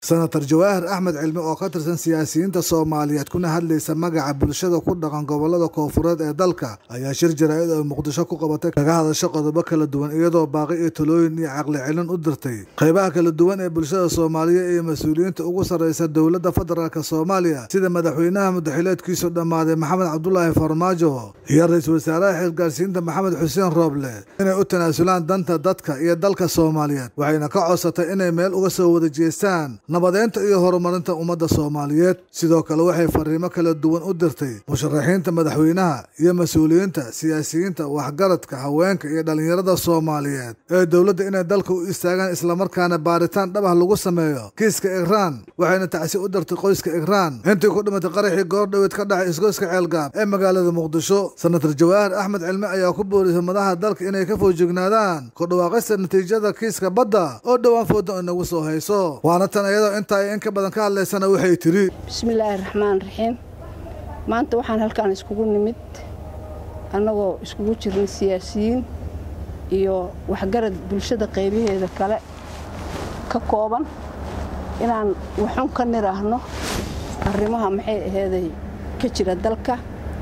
senator jawaahir axmed cilmi oo ka tirsan siyaasiyiinta soomaaliyeed kuna hadlaysa magaca bulshada ku dhaqan gobolada koofureed ee dalka ayaa shir jaraa'id oo muqdisho ku qabatay kaga hadasho qodobo kala duwan iyadoo baaqi iyo talooyin iyo caqli celin u dirtay qaybaha kala duwan ee bulshada soomaaliyeed iyo mas-uuliyiinta ugu sarreysa dowladda federaalk soomaaliya sida madaxweynaha mudaxileedkiisu dhammaaday maxamed cabdulaahi farmaajo iyo ra-iisul wasaaraha xilgaarsiinta maxamed xuseen rooble inay u tanaasulaan danta dadka iyo dalka soomaaliyeed waxayna ka codsatay inay meel uga soo wada jeestaan nabadeynta iyo horumarinta ummadda soomaaliyeed sidoo kale waxay fariimo kala duwan u dirtay musharaxiinta madaxweynaha iyo mas-uuliyiinta siyaasiyiinta waxgaradka haweenka iyo dhallinyarada soomaaliyeed ee dowladda inay dalka u istaagaan islamarkaana baaritaan dhabah lagu sameeyo kiiska ikraan waxayna tacsi u dirtay qoyska ikraan intii ku dhimatay qaraxii goordhoweed ka dhacay isgoyska ceelgaab ee magaalada muqdisho senator jawaahir axmed cilmi ayaa ku boorisay madaxa dalka inay ka foojignaadaan ku dhawaaqista natiijada kiiska badda oo dhowaan fooda inagu soo hayso waana tan iyadoo inta ay in ka badan ka hadlaysana waxay tiri bismillaahi raxmaan raxiim maanta waxaan halkaan iskugu nimid annagoo iskugu jirnay siyaasiyiin iyo waxgarad bulshada qaybaheeda kale ka kooban inaan waxun ka niraahno arrimaha maxay aheeday ka jira dalka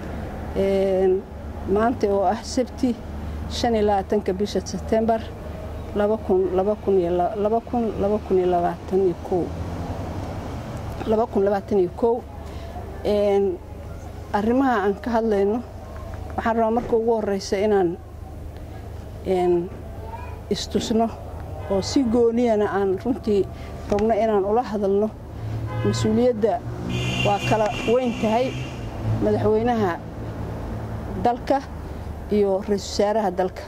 maanta oo ah sabti shan iyo labaatanka bisha sebtembar laba kun laba kun iyo laba kun laba kun iyo labaatan iyo kow laba kun labaatan iyo kow arrimaha aan ka hadlayno waxaan rabaa marka ugu horeysa inaan istusno oo si gooniyana aan runtii rabno inaan ula hadalno mas-uuliyadda waa kala weyn tahay madaxweynaha dalka iyo ra-iisul wasaaraha dalka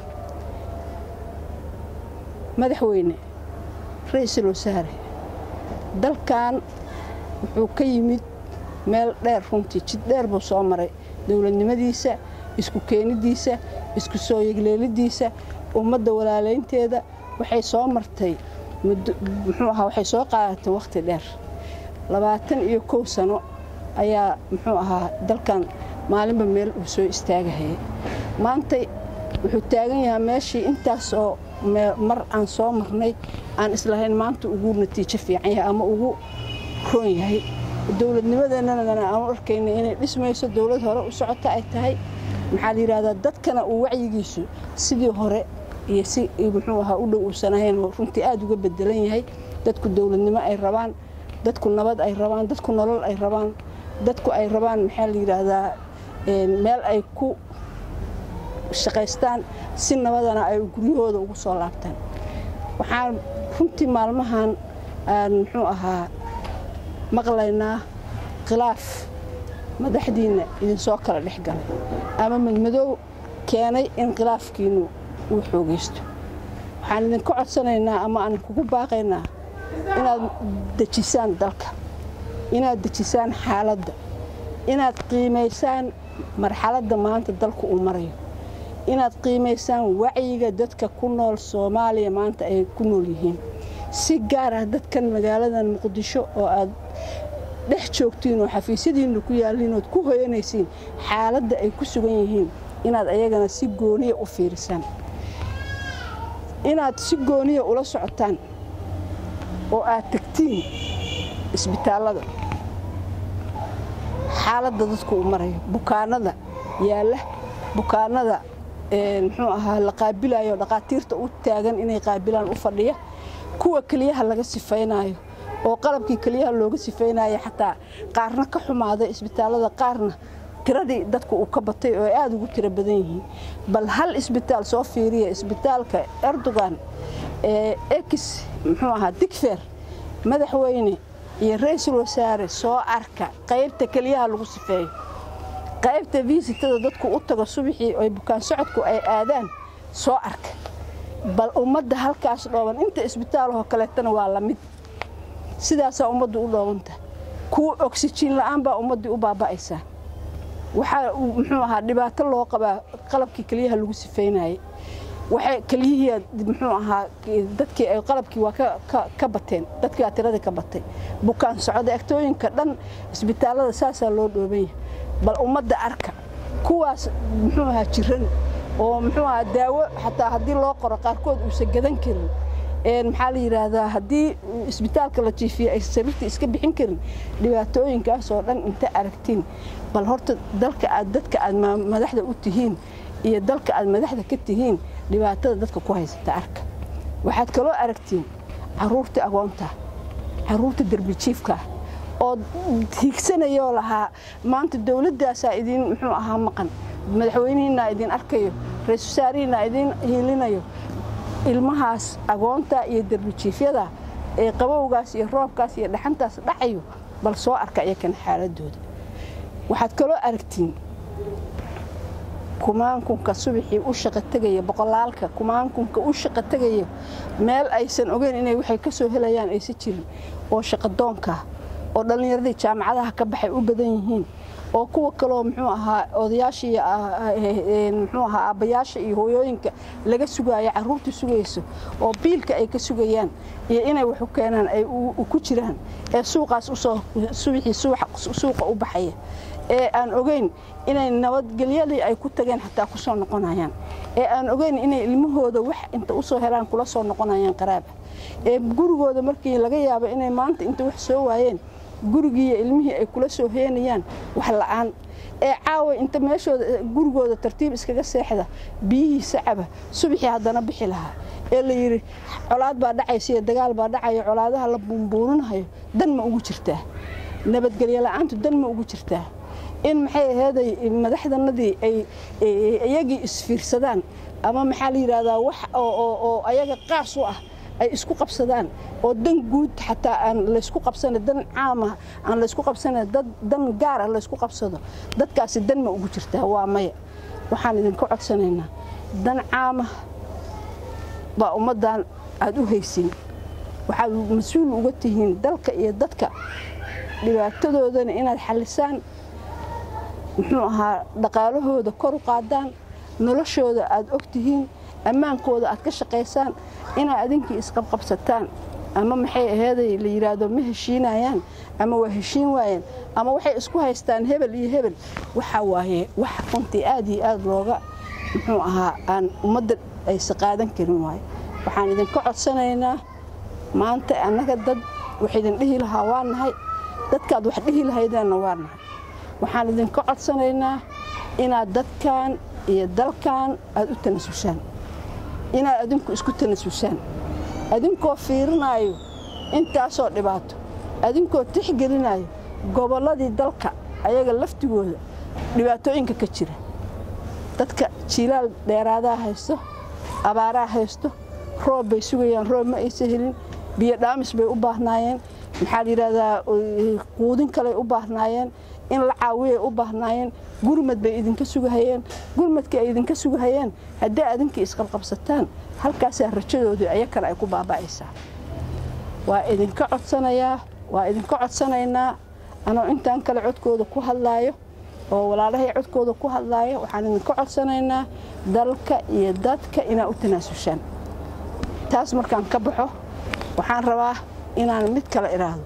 madaxweyne ra-iisul wasaare dalkan wuxuu ka yimid meel dheer runtii jid dheer buu soo maray dowladnimadiisa isku keenidiisa isku soo yegleelidiisa ummadda walaalaynteeda waxay soo martay muxuu ahaa waxay soo qaadatay wakhti dheer labaatan iyo kow sano ayaa muxuu ahaa dalkan maalinba meel uu soo istaagahayay maanta wuxuu taagan yahaa meeshii intaas oo mar aan soo marnay aan islahayn maanta ugu natiijo fiican yahay ama ugu roon yahay dowladnimadeennana aanu arkayna inay dhismayso dowlad hore u socota ay tahay maxaa la yidhahdaa dadkana uu wacyigiisu sidii hore iyo si muxuu ahaa u dhow uusan ahayn oo runtii aada uga bedelan yahay dadku dowladnimo ay rabaan dadku nabad ay rabaan dadku nolol ay rabaan dadku ay rabaan maxaa la yidhaahdaa meel ay ku shaqaystaan si nabadana ay guryahooda ugu soo laabtaan waxaan runtii maalmahan aan muxuu ahaa maqlaynaa khilaaf madaxdiinna idinsoo kala dhex galay ama madmadow keenay in khilaafkiinnu uu xoogaysto waxaan idinka codsanaynaa ama aan kugu baaqaynaa inaad dejisaan dalka inaad dejisaan xaaladda inaad qiimaysaan marxaladda maanta dalku uu marayo inaad qiimaysaan wacyiga dadka ku nool soomaaliya maanta ay ku nool yihiin si gaar ah dadkan magaaladan muqdisho oo aad dhex joogtiin oo xafiisyadiinna ku yaalliin ood ku hoyanaysiin xaaladda ay ku sugan yihiin inaad ayagana si gooniya u fiirisaan inaad si gooniya ula socotaan oo aad tegtiin isbitaallada xaaladda dadku uu marayo bukaanada yaalla bukaanada muxuu ahaa la qaabilayo dhaqaatiirta u taagan inay qaabilaan u fadhiya kuwa keliyaha laga sifaynaayo oo qalabkii keliyaha looga sifaynayo xataa qaarna ka xumaaday isbitaallada qaarna tiradii dadku uu ka batay oo ay aada ugu tiro badan yihiin bal hal isbitaal soo fiiriya isbitaalka erdogan ee ex muxuu ahaa digfer madaxweyne iyo ra-iisul wasaare soo arka qaybta keliyaha lagu sifeeyo qaybta visitada dadku u tago subaxii oy bukaan socodku ay aadaan soo arka bal ummadda halkaas dhooban inta isbitaalahoo kaleetana waa la mid sidaasaa ummaddu u dhoobanta kuwa oksijiin la'aan baa ummaddii u baaba'aysaa waxaa muxuu ahaa dhibaato loo qabaa qalabkii keliyaha lagu sifeynayay waxay keliyihii muxuu ahaa dadkii ay qalabkii waa ka bateen dadkii waa tiradii ka batay bukaan socda agtooyinka dhan isbitaallada saasaa loo dhoobanya bal ummadda arka kuwaas muxuu ahaa jiran oo muxuu ahaa daawo xataa haddii loo qoro qaarkood uusan gadan karin maxaa la yidhaahdaa haddii isbitaalka la jiifiyo ay sariirta iska bixin karin dhibaatooyinkaasoo dhan inta aragtiin bal horta dalka aad dadka aad madaxda u tihiin iyo dalka aad madaxda ka tihiin dhibaatada dadka ku haysata arka waxaad kaloo aragtiin caruurta agoonta caruurta derbijiifka oo hiigsanayoo lahaa maanta dowladdaasaa idiin muxuu ahaa maqan madaxweynihiinaa idiin arkayo ra-isul wasaarihiinaa idiin hiilinayo ilmahaas agoonta iyo derbijiifyada ee qabowgaas iyo roobkaas iyo dhaxantaas dhacayo bal soo arka iyakana xaaladooda waxaad kaloo aragtiin kumaankunka subaxii u shaqa tegaya boqolaalka kumaankunka u shaqa tegaya meel aysan ogeyn inay waxay ka soo helayaan aysan jirin oo shaqadoonka oo dhallinyaradii jaamacadaha ka baxay u badan yihiin oo kuwa kaloo muxuu ahaa odayaasha iyo muxuu ahaa aabbayaasha iyo hooyooyinka laga sugaayo carruurta sugayso oo biilka ay ka sugayaan iyo inay wax u keenaan ay ku jiraan ee suuqaas usoo subaxii suuqa u baxaya ee aan ogeyn inay nabadgelyadii ay ku tageen xataa ku soo noqonayaan ee aan ogeyn inay ilmahooda wax inta usoo helaan kula soo noqonayaan qaraaba ee gurigooda markii laga yaabo inay maanta inta wax soo waayeen gurigiiyo ilmihii ay kula soo heenayaan wax la'aan ee caawa inta meeshooda gurigooda tartiib iskaga seexda biyihiisa caba subaxii haddana bixi lahaa ee la yidhi colaad baa dhacaysa iyo dagaal baa dhacayo colaadaha la buunbuuninahayo dan ma ugu jirtaa nabadgelyo la'aantu dan ma ugu jirtaa in maxay aheeday madaxdanadii ay iyagii isfiirsadaan ama maxaa la yidhaahdaa wax oo ayaga qaas u ah ay isku qabsadaan oo dan guud xataa aan laysku qabsana dan caama aan laysku qabsana dad dan gaar ah laysku qabsado dadkaasi dan ma ugu jirtaa waa maya waxaan idinka codsanaynaa dan caama baa ummaddan aad u haysin waxaad mas-uul uga tihiin dalka iyo dadka dhibaatadoodana inaad xallisaan muxuu ahaa dhaqaalahooda kor u qaadaan noloshooda aad og tihiin ammaankooda aad ka shaqaysaan inaad adinkii isqabqabsataan ama maxay aheeday la yidhaahdo ma heshiinayaan ama waa heshiin waayeen ama waxay isku haystaan hebel iyo hebel waxaa waaye wax runtii aad iyo aad looga muxuu ahaa aan ummadda aysa qaadan karin waaye waxaan idinka codsanaynaa maanta annaga dad wax idin dhihi lahaa waa nahay dadkaad wax dhihi lahaydeenna waa nahay waxaan idinka codsanaynaa inaad dadkan iyo dalkan aad u tanasushaan inaad adinku isku tanasusaan adinkoo fiirinaayo intaasoo dhibaato adinkoo tixgelinayo gobolladii dalka ayaga laftigooda dhibaatooyinka ka jira dadka jiilaal dheeraadaa haysto abaaraa haysto roob bay sugayaan roob ma aysa helin biyo dhaamis bay u baahnaayeen maxaa la yidhaahdaa quudin kaley u baahnaayeen in la caawiyay u baahnaayeen gurmad bay idinka sugahayeen gurmadkii ay idinka sugahayeen haddii adinkii isqabqabsataan halkaasaa rajadoodii ayakana ay ku baaba'aysaa waa idinka codsanayaa waa idinka codsanaynaa anoo intaan kale codkooda ku hadlaayo oo walaalahay codkooda ku hadlaayo waxaan idinka codsanaynaa dalka iyo dadka inaa u tanaasushaan taas markaan ka baxo waxaan rabaa inaan mid kale idhaahdo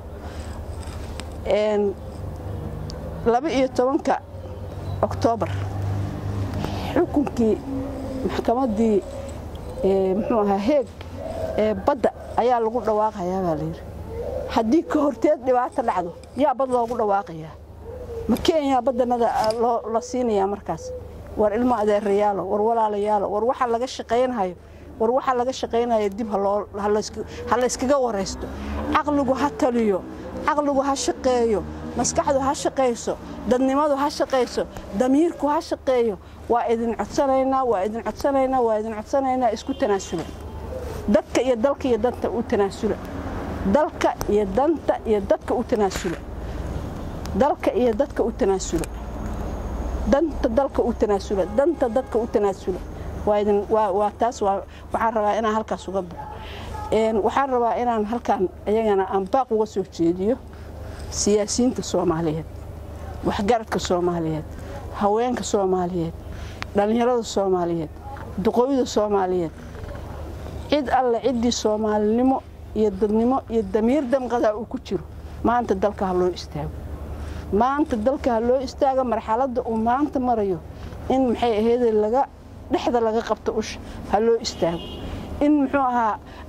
laba iyo tobanka oktoobar xukunkii maxkamaddii muxuu ahaa heeg ee badda ayaa lagu dhawaaqayaa baa layidhi haddii ka horteed dhibaato dhacdo yaa bad loogu dhawaaqayaa ma kenya baddanada la siinayaa markaas war ilmo adeerayaalo war walaalayaalo war waxa laga shaqaynhayo war waxaa laga shaqaynaya dib ha layskaga waraysto caqligu ha taliyo caqligu ha shaqeeyo maskaxdu ha shaqayso dadnimadu ha shaqayso damiirku ha shaqeeyo waa idin codsanaynaa waa idin codsanaynaa waa idin codsanaynaa isku tanaasula dadka iyo dalka iyo danta u tanaasula dalka iyo danta iyo dadka u tanaasula dalka iyo dadka u tanaasula danta dalka u tanaasula danta dadka u tanaasula waa taas waxaan rabaa inaan halkaas uga baxo waxaan rabaa inaan halkaan ayagana aan baaq uga soo jeediyo siyaasiyiinta soomaaliyeed waxgaradka soomaaliyeed haweenka soomaaliyeed dhallinyarada soomaaliyeed duqooyda soomaaliyeed cid alle ciddii soomaalinimo iyo dadnimo iyo damiir damqadaa uu ku jiro maanta dalka ha loo istaago maanta dalka ha loo istaago marxaladda uu maanta marayo in maxay aheydee laga dhexda laga qabto usha ha loo istaago in muxuu ahaa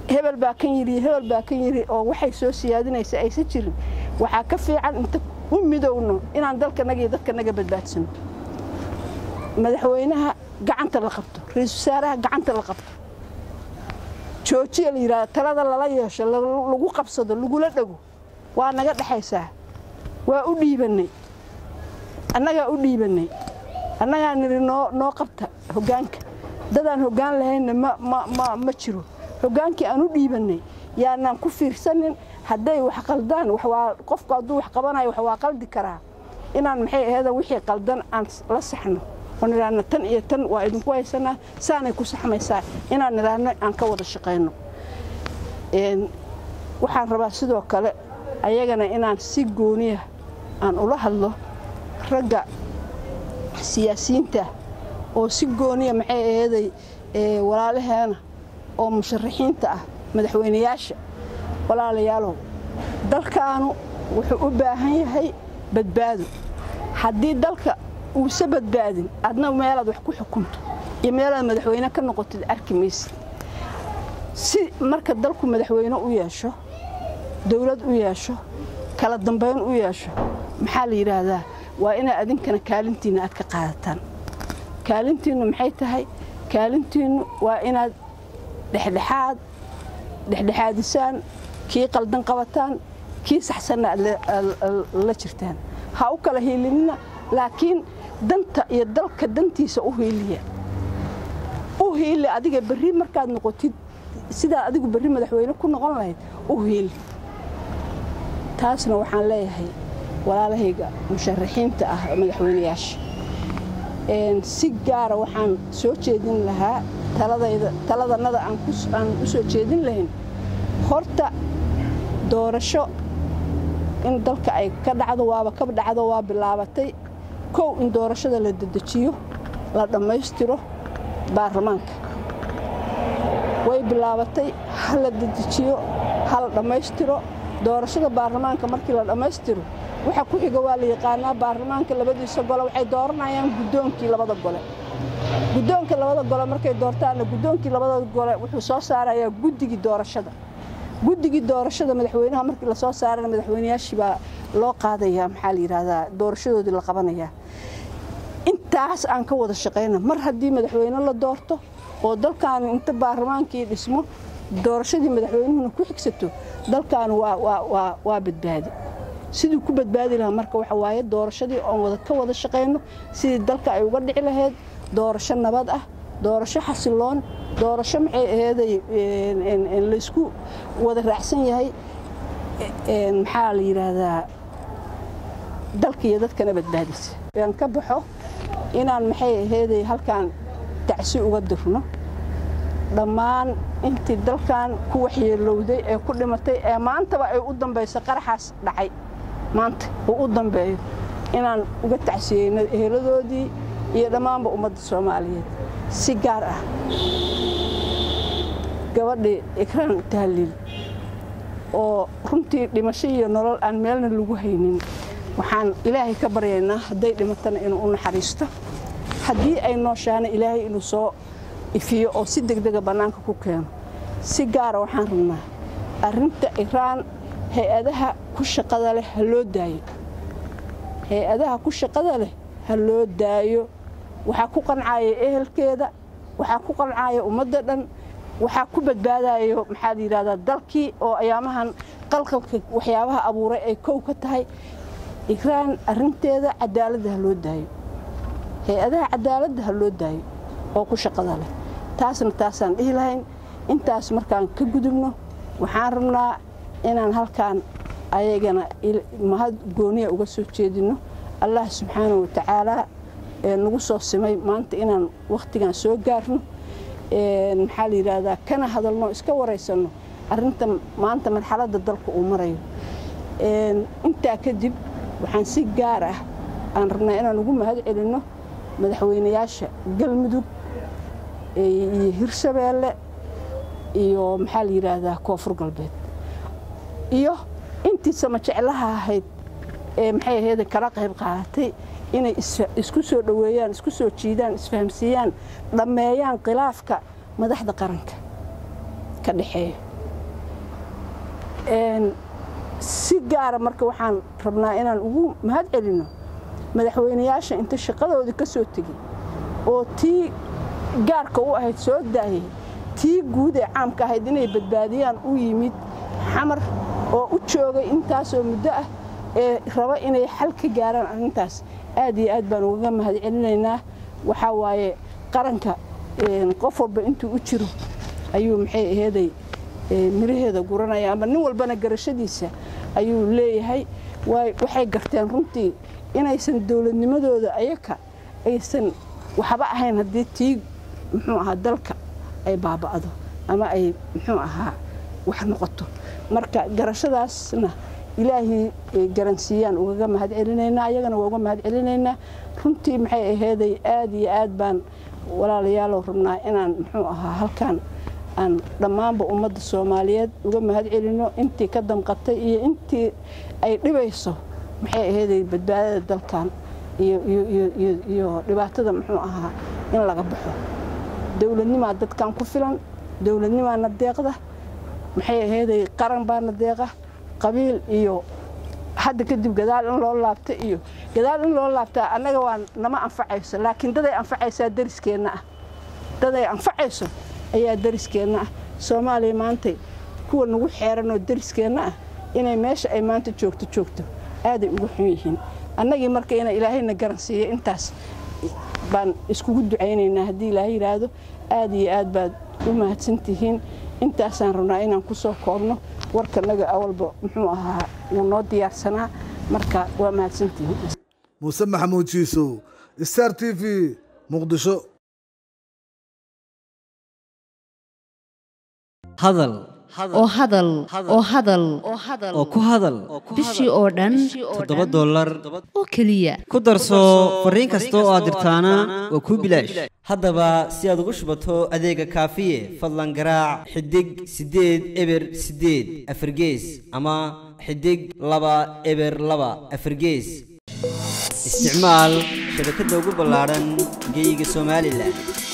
hebel baa kan yidhi hebel baa kan yidhi oo waxay soo siyaadinaysa aysan jirin waxaa ka fiican inta u midowno inaan dalkanaga iyo dadkanaga badbaadsano madaxweynaha gacanta la qabto ra-iisul wasaaraha gacanta la qabto joojiya la yidhahda talada lala yeesho lagu qabsado lagula dhego waa naga dhexaysaa waa u dhiibannay annagaa u dhiibannay annagaa nidhi noo noo qabta hoggaanka dadaan hoggaan lahaynna ma ma jiro hoggaankii aan u dhiibannay yaanaan ku fiirsanin hadday wax qaldaan qofku hadduu wax qabanayo wax waa qaldi karaa inaan maxay aheeda wixii qaldan aan la saxno oo nidhaahno tan iyo tan waa idinku haysanaa saanay ku saxmaysaa inaan nidhaahno aan ka wada shaqayno waxaan rabaa sidoo kale ayagana inaan si gooniya aan ula hadlo ragga siyaasiyiinta oo si gooniya maxay aheeday walaalaheena oo musharaxiinta ah madaxweynayaasha walaalayaalow dalkaanu wuxuu u baahan yahay badbaado haddii dalka uusa badbaadin adna meelaad wax ku xukunto iyo meelaad madaxweyne ka noqotid arki maysid si marka dalku madaxweyne u yeesho dowlad u yeesho kala dambayn u yeesho maxaa la yidhaahdaa waa inaad adinkana kaalintiinna aad ka qaadataan kaalintiinnu maxay tahay kaalintiinnu waa inaad dhexdhexaad dhexdhexaadisaan kii qaldan qabataan kii saxsanna aad la jirtaan ha u kala hiilinina laakiin danta iyo dalka dantiisa u hiiliya u hiili adiga berri markaad noqotid sidaa adigu berri madaxweyne ku noqon lahayd u hiili taasna waxaan leeyahay walaalahayga musharaxiinta ah madaxweynayaasha si gaara waxaan soo jeedin lahaa taladannada aan u soo jeedin lahayn horta doorasho in dalka ay ka dhacdo waaba ka dhacdo waa bilaabatay kow in doorashada la dedejiyo la dhammaystiro baarlamaanka way bilaabatay ha la dedejiyo ha la dhammaystiro doorashada baarlamaanka markii la dhammaystiro waxa ku xiga waa la yaqaanaa baarlamaanka labadiisa gole waxay dooranayaan guddoonkii labada gole guddoonka labada gole markay doortaanna guddoonkii labada gole wuxuu soo saarayaa guddigii doorashada guddigii doorashada madaxweynaha markii lasoo saarana madaxweynayaashii baa loo qaadayaa maxaa la yidhaahdaa doorashadoodii la qabanayaa intaas aan ka wada shaqayna mar haddii madaxweyne la doorto oo dalkaanu inta baarlamaankii dhismo doorashadii madaxweynuhuna ku xigsato dalkaanu waa badbaadi siduu ku badbaadi lahaa marka waxa waaye doorashadii oon ka wada shaqayno sidii dalka ay uga dhici lahayd doorasho nabad ah doorasho xasiloon doorasho maxay aheeday laysku wada raacsan yahay maxaa la yidhaahdaa dalka iyo dadkana badbaadisa aan ka baxo inaan maxay aheeday halkaan tacsi uga dirno dhammaan intii dalkan ku waxyeelowday ee ku dhimatay ee maantaba ay u dambayso qaraxaas dhacay maanta uu u dambeeyo inaan uga tacsiyeyno eheladoodii iyo dhammaanba ummadda soomaaliyeed si gaar ah gabadhii ikraan tahliil oo runtii dhimasho iyo nolol aan meelna lagu haynin waxaan ilaahay ka baryaynaa hadday dhimatana inuu u naxariisto haddii ay nooshaana ilaahay inuu soo ifiyo oo si degdega bannaanka ku keeno si gaara waxaan rabnaa arrinta iraan hay-adaha ku shaqada leh ha loo daayo hay-adaha ku shaqada leh ha loo daayo waxaa ku qancaya ehelkeeda waxaa ku qancaya ummadda dhan waxaa ku badbaadayo maxaa la yidhahdaa dalkii oo ayaamahan qalqalka waxyaabaha abuuray ay kow ka tahay ikraan arrinteeda cadaaladda ha loo daayo hay-adaha cadaaladda ha loo daayo oo ku shaqada leh taasna taasaan dhihi lahayn intaas markaan ka gudubno waxaan rabnaa inaan halkaan ayagana mahad gooniya uga soo jeedinno allah subxaana wa tacaalaa ee nagu soo simay maanta inaan wakhtigan soo gaarno maxaa la yidhaahdaa kana hadalno iska waraysanno arrinta maanta marxaladda dalka uu marayo intaa kadib waxaan si gaar ah aan rabnaa inaan ugu mahad celinno madaxweynayaasha galmudug iyo hirshabeelle iyo maxaa la yidhaahdaa koonfur galbeed iyo intii sama jeclaha ahayd ee maxay ahayd kala qayb qaadatay inay isku soo dhoweeyaan isku soo jiidaan isfahamsiiyaan dhammeeyaan khilaafka madaxda qaranka ka dhexeeya si gaara marka waxaan rabnaa inaan ugu mahad celinno madaxweynayaasha inta shaqadoodii ka soo tegey oo tii gaarka u ahayd soo daayay tii guud ee caamka ahayd inay badbaadiyaan u yimid xamar oo u joogay intaasoo muddo ah ee raba inay xal ka gaaraan arrintaas aad iyo aad baan ugaga mahad celinaynaa waxaa waaye qaranka qof walba intuu u jiro ayuu maxay aheeday miraheeda guranaya ama nin walbana garashadiisa ayuu leeyahay waxay garteen runtii inaysan dowladnimadooda ayaka aysan waxba ahayn haddii tii muxuu ahaa dalka ay baaba'do ama ay muxuu ahaa wax noqoto marka garashadaasna ilaahii garansiiyaan ugaga mahad celinaynaa ayagana waa uga mahad celinaynaa runtii maxay aheeday aad iyo aad baan walaalayaalow rabnaa inaan muxuu ahaa halkan aan dhammaanba ummadda soomaaliyeed uga mahad celinno intii ka damqatay iyo intii ay dhibayso maxay aheeday badbaadada dalkan iyo dhibaatada muxuu ahaa in laga baxo dowladnimaa dadkan ku filan dowladnimaana deeqda maxay aheeday qaran baana deeqa qabiil iyo hadda kadib gadaal in loo laabta iyo gadaal in loo laabtaa annaga waa nama anfacayso laakiin daday anfacaysaa dariskeenna ah daday anfacayso ayaa dariskeenna ah soomaaliya maantay kuwa nagu xeeranoo dariskeenna ah inay meesha ay maanta joogto joogto aaday ugu xun yihiin annagii marka ina ilaahayna garansiiya intaas baan iskugu ducaynaynaa haddii ilaahay yidhaahdo aad iyo aad baad u mahadsantihiin intaasaan rabnaa inaan ku soo koobno warkanaga awalba muxuu ahaa wuu noo diyaarsanaa marka waa mahadsantihiin muuse maxamuud jiisow star t v muqdisho hadal oo hadal oo hadal oo ku hadal bishii oo dhan toddoba dollar oo keliya ku darso fariin kasta oo aad dirtaana waa kuu bilaash haddaba si aad ugu shubato adeega kaafiye fadlan garaac xidig siddeed eber siddeed afargees ama xidig laba eber laba afargees isticmaal shabakadda ugu ballaadhan geyga somalilan